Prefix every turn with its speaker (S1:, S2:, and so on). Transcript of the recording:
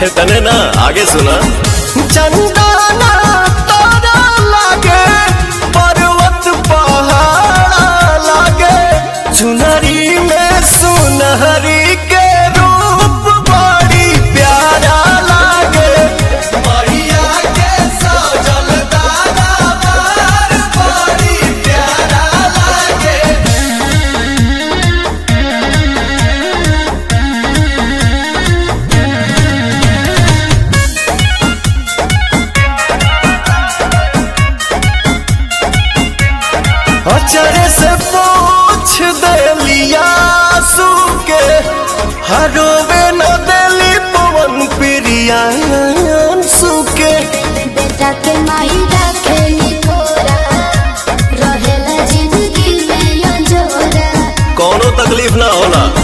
S1: तने ना आगे सुना
S2: चंदना तारा लागे पर्वत पहाड़ लागे चुनरी में सुनहरी के रूप बड़ी प्यारा लागे मैया के सजल दरबार बड़ी प्यारा लागे अचरे से पूछ देलिया के हरोवे न देली पवन प्रिया सुके
S3: बेटा के माई रखेली थोड़ा रहेला जिंदगी में अंजोरा
S1: कोनो तकलीफ ना होला